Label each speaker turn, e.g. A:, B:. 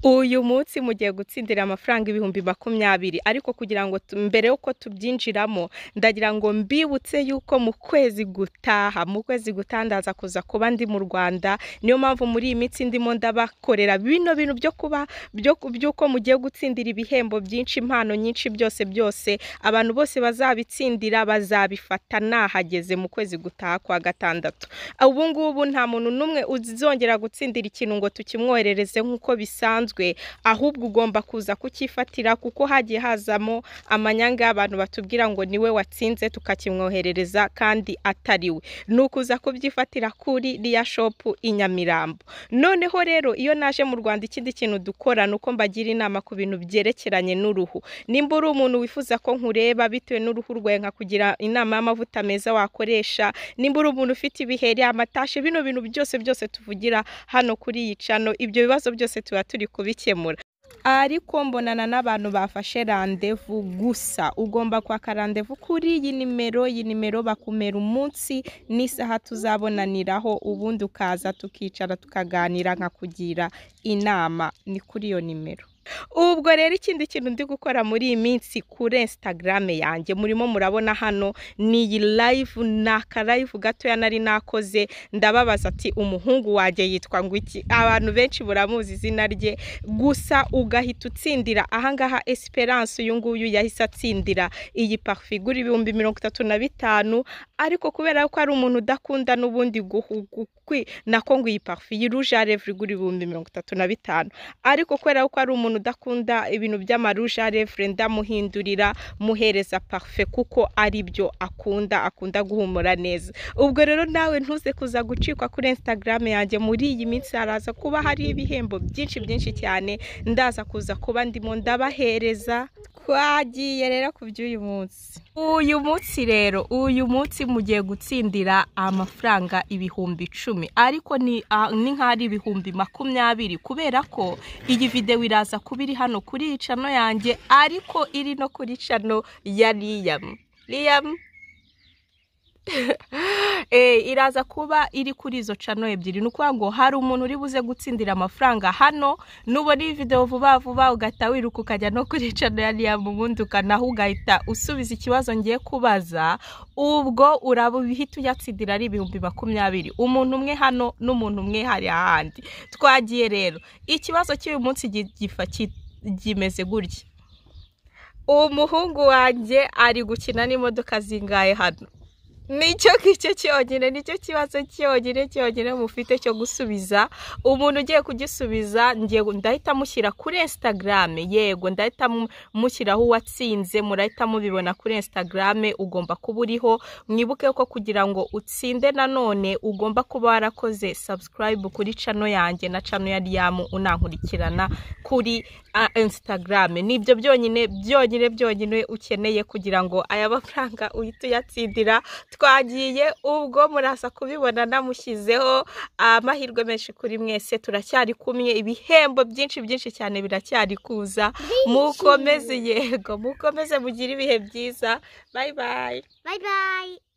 A: uyu munsi mugiye gutsindira amafaranga ibihumbi makumyabiri ariko kugira ngo tu- mbere y'uko tubyinjiramo ndagira ngo mbibutse yuko mu kwezi gutaha mu kwezi gutaha ndaza kuza kuba ndi mu Rwanda niyo mpamvu muri iyi minsi ndimo ndabakorera bino bintu byo kuba byo by'uko mugiye gutsindira ibihembo byinshi impano nyinshi byose byose abantu bose bazabitsindira bazabifata nahageze mu kwezi gutaha kwa gatandatu ubu ngubu nta muntu n'umwe uzongera gutsindira ikintu ngo tukimwoherereze nk'uko bisanzwe ahubwo ugomba kuza kucyifatira kuko hagiye hazamo amanyanga y'abantu batubwira ngo niwe watsinze tukakimwoherereza kandi atari we ni ukuza kubyifatira kuri riya shopu i Nyamirambo noneho rero iyo naje mu Rwanda ikindi kintu dukora ni uko mbagira inama ku bintu byerekeranye n'uruhu nimba uri umuntu wifuza ko nkureba bitewe n'uruhu rwawe nkakugira inama y'amavuta meza wakoresha nimba uri umuntu ufite ibiheri amatashi bino bintu byose byose tuvugira hano kuri iyi cano ibyo bibazo byose tuba turi kubikemura ariko mbonana n'abantu bafashe randevu gusa ugomba kwaka randevu kuri iyi nimero iyi nimero bakumera umunsi n'isaha tuzabonaniraho ubundi ukaza tukicara tukaganira nkakugira inama ni kuri iyo nimero ubwo rero ikindi kintu ndi gukora muri iyi minsi kuri Instagram yanjye murimo murabona hano ni iyi live ni akalive gatoya nari nakoze ndababaza ati umuhungu wanjye yitwa ngo iki abantu benshi buramuzi izina rye gusa ugahita utsindira ahangaha Esperance uyu nguyu yahise atsindira iyi parufe igura ibihumbi mirongo itatu na bitanu ariko kubera ko ari umuntu udakunda n'ubundi guhugukwi nako ngo iyi parufe iyi ruje arevure igura ibihumbi mirongo itatu na bitanu ariko kubera ko ari umuntu udakunda ibintu by'amaruje arevure ndamuhindurira muhereza parufe kuko ari byo akunda akunda guhumura neza ubwo rero nawe ntuze kuza gucikwa kuri Instagram yanjye muri iyi minsi haraza kuba hari ibihembo byinshi byinshi cyane ndaza kuza kuba ndimo ndabahereza twagiye rero ku by'uyu munsi uyu munsi rero uyu munsi mugiye gutsindira amafaranga ibihumbi icumi ariko ni ah, ni nk'aho ari ibihumbi makumyabiri kubera ko iyi videwo iraza kuba iri hano kuri iyi cano yanjye ariko iri no kuri cano ya riyamu riyamu Eh, iraza kuba iri kuri izo cano ebyiri ni ukuvuga ngo hari umuntu uri buze gutsindira amafaranga hano nubona iyi videwo vuba vuba ugahita wiruka ukajya no kuri cano ya riyamu ubundi ukanaho ugahita usubiza ikibazo ngiye kubaza ubwo uraba uhita uyatsindira ari ibihumbi makumyabiri umuntu umwe hano n'umuntu umwe hari ahandi twagiye rero ikibazo cy'uyu munsi gi- gifa- ki- kimeze gutya umuhungu wanjye ari gukina n'imodoka zingahe hano nicyo ngicyo cyonyine nicyo kibazo cyonyine cyonyine mufite cyo gusubiza umuntu ugiye kugisubiza ngiye ndahita mushyira kuri Instagram yego ndahita mu- mushyiraho uwatsinze murahita mubibona kuri Instagram ugomba kuba uriho mwibuke ko kugira ngo utsinde nanone ugomba kuba warakoze subscribe kuri cano yanjye na cano ya Riyamu unankurikirana kuri ah, Instagram nibyo byonyine byonyine byonyine ukeneye kugira ngo aya mafaranga uhite uyatsindira twagiye ubwo murasa kubibona namushyizeho amahirwe menshi kuri mwese turacyari kumwe ibihembo byinshi byinshi cyane biracyari kuza mukomeze yego mukomeze mugire ibihe byiza bayi bayi
B: Bye bye.